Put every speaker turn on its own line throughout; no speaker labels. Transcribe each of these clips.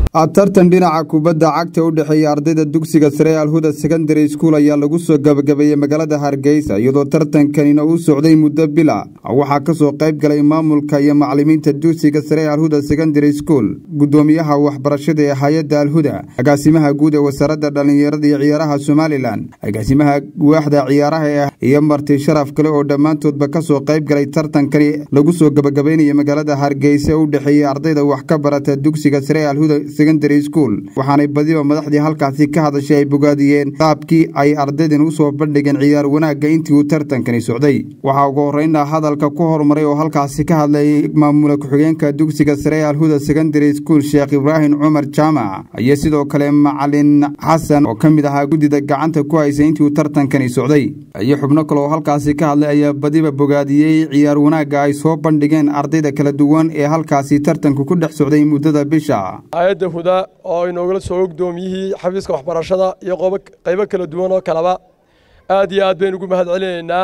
tartan dhinaca kubadda cagta u dhexeeya ardayda dugsiga sare alhuda secondary school ayaa lagu soo gabagabeeyey magaalada hargeysa iyadoo tartankanina uu socday muddo bila waxaa kasoo qayb galay maamulka iyo macalimiinta dugsiga sare alhuda secondary school gudoomiyaha waxbarashada ee hay-adda alhuda agaasimaha guud ee wasaaradda dhallinyarada iyo ciyaaraha somalilan agaasimaha waaxda ciyaaraha iyo marti sharaf kale oo dhammaantoodba kasoo qayb galay tartankani lagu soo gabagabeynaya magaalada hargeysa u dhexeeyey ardayda wax ka barata dugsiga sare alhuda school waxaanay badiba madaxdii halkaasi ka hadashay ay bogaadiyeen qaabkii ay ardaydan usoo bandhigeen ciyaar wanaagga intii uu tartankani socday waxaa ugu horreynna hadalka ku horumaray oo halkaasi ka hadlayay maamula ku-xigeenka dugsiga sare alhuda secondary school sheekh ibraahim cumar jaamac iyo sidoo kale macalin xasan oo ka mid ahaa guddida gacanta ku haysay intii uu tartankani socday iyo xubno kale oo halkaasi ka hadlay ayaa badiba bogaadiyey ciyaar wanaagga ay soo bandhigeen ardayda kala duwan ee halkaasi tartanku ku dhex socday muddada bisha
huda oo inoogala soo guddoomiyihii xafiiska waxbarashada iyo qaybo kala duwan oo kaleba aad iyo aad baynu ugu mahad celinaynaa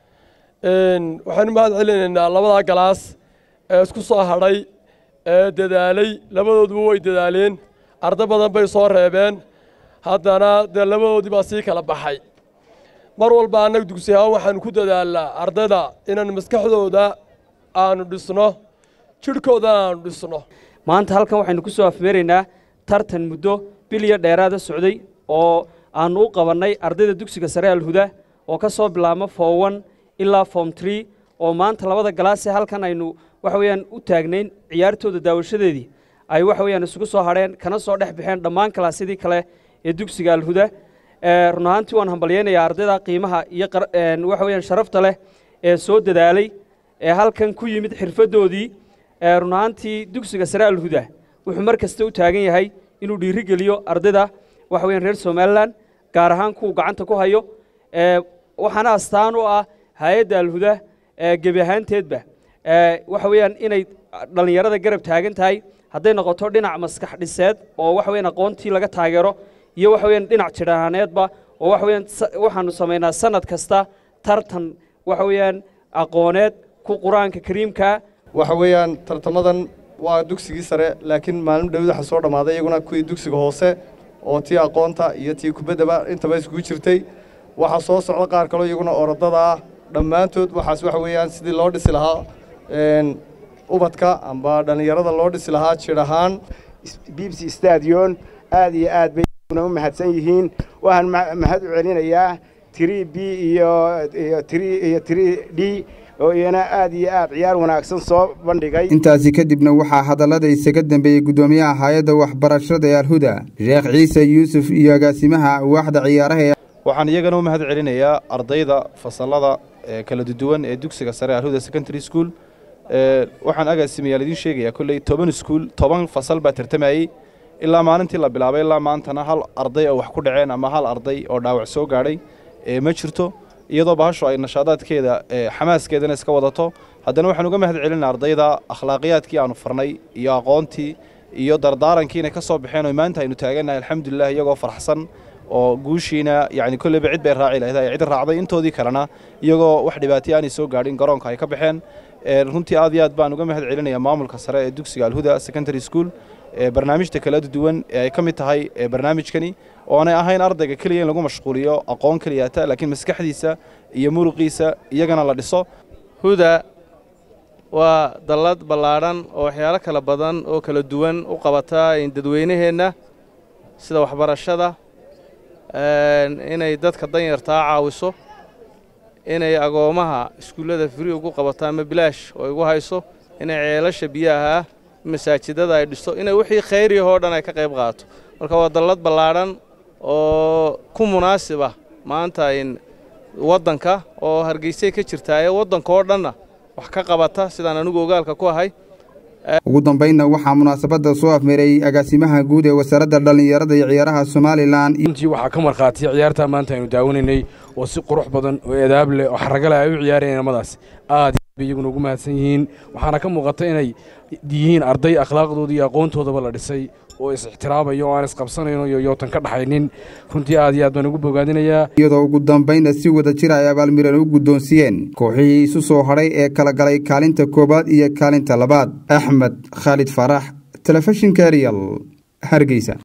waxaynu mahad celinaynaa labadaa galaas ee isku soo hadhay ee dadaalay labadooduba way dadaaleen arday badan bay soo reebeen haddana dee labadoodii baa sii kala baxay mar walba annaga dugsi ahaan waxaanu ku dadaalnaa ardayda inaan maskaxdooda aanu dhisno jidhkoodana aanu dhisno
maanta halkan waxaynu ku soo afmeeraynaa tartan muddo biliyo dheeraada socday oo aannu u qabannay ardayda dugsiga sare alhuda oo ka soo bilaabma form one ilaa form tree oo maanta labada galaasee halkan aynu waxa weeyaan u taagnayn ciyaartooda daawashadeedii ay waxa weeyaan isugu soo hadheen kana soo dhex baxeen dhammaan kalaasyadii kale ee dugsiga alhuda run ahaantii waan hambalyaynayaa ardayda qiimaha iyo waxa weeyaan sharafta leh ee soo dadaalay ee halkan ku yimid xirfaddoodii run ahaantii dugsiga sare alhuda wuxuu mar kasta u taagan yahay inuu dhiiri geliyo ardayda waxa weyaan reer somalilan gaar ahaan kuwa gacanta ku hayo waxaana astaan u ah hay-adda alhuda gebi ahaanteedba waxa weeyaan inay dhallinyarada garab taagan tahay hadday noqoto dhinac maskax dhiseed oo waxa weyaan aqoontii laga taageero iyo waxa weyaan dhinac jidhahaaneedba oo waxa weyaan waxaanu samaynaa sanad kasta tartan waxa weeyaan aqooneed ku qur-aanka kariimka
waxa weeyaan tartamadan waa dugsigii sare laakiin maalin dhawid waxa soo dhammaaday iyaguna kuwii dugsiga hoose oo tii aqoonta iyo tii kubaddaba intaba iskugu jirtay waxaa soo socda qaar kaloo iyaguna orodada ah dhammaantood waxaas waxa weeyaan sidii loo dhisi lahaa ubadka amba dhallinyarada loo dhisi lahaa jir ahaan
bibsi stadion aad iyo aad bay u mahadsan yihiin waxaan mahad u celinayaa tiri b iyo iyo tiri d oo iyana aad iyo aad ciyaar wanaagsan soo bandhigay
intaasi kadibna waxaa hadallada isaga dambeeyey guddoomiyaha hay-adda waxbarashada ee alhuda sheekh ciise yuusuf iyo agaasimaha waaxda ciyaaraha
waxaan iyagana u mahad celinayaa ardayda fasallada kala duwan ee dugsiga sare alhuda secondary school waxaan agaasimayaal idiin sheegayaa kolley toban iskuul toban fasal baa tartamayey ilaa maalintii la bilaabay ilaa maantana hal arday oo wax ku dhaceen ama hal arday oo dhaawac soo gaadhay ma jirto iyadoo bahashu ay nashaadaadkeeda xamaaskeedana iska wadato haddana waxaan uga mahad celinaa ardayda akhlaaqiyaadkii aanu farnay iyo aqoontii iyo dardaarankii inay ka soo baxeen oo maanta aynu taagannahay alxamdulilah iyagoo farxsan oo guushiina yacni kolleyba cid bay raaci lahayd ay cid raacday intoodii kalena iyagoo wax dhibaataya aanay soo gaadhin garoonka ay ka baxeen runtii aad iyo aad baan uga mahad celinayaa maamulka sare ee dugsiga alhuda secondary school barnaamijta kala duwan ee ay ka mid tahay barnaamijkani oonay ahayn ardayga keliya in lagu mashquuliyo aqoon keliyata laakiin maskaxdiisa iyo muruqiisa iyagana la dhiso
huda waa dallad ballaadhan oo waxyaalo kala badan oo kala duwan u qabata dadweynaheenna sida waxbarashada inay dadka danyartaa caawiso inay agoomaha iskuullada firi ugu qabato ama bilaash oo igu hayso inay ceelasha biyaha masaajidada ay dhisto inay wixii khayriyahoo dhan ay ka qayb qaato marka waa dallad ballaadhan oo ku munaasib ah maanta in waddanka oo hargeysay ka jirtaaye waddanka oo dhanna wax ka qabata sidaan anigu ogaalka ku ahay
ugu dambaynna waxaa munaasabadda soo afmeeray agaasimaha guud ee wasaaradda dhallinyarada iyo ciyaaraha somalilan
runtii waxaa ka markhaatiya ciyaartaa maanta aynu daawanaynay oo si qurux badan oo edaab leh oo xaragale ay u ciyaarayeen amadaas aad bay iyaguna ugu mahadsan yihiin waxaana ka muuqata inay yihiin arday akhlaaqdooda iyo aqoontoodaba la dhisay oo is-ixtiraamayo oo aan isqabsanayno iyo yootan ka dhaxaynin runtii aad iyo aad baan ugu bogaadinayaa
iyadoo ugu dambaynna si wada jir ay abaalmiran u guddoonsiiyeen kooxihii isu soo hadhay ee kala galay kaalinta koowaad iyo kaalinta labaad axmed khaalid faarax telefishinka eriyal hargeysa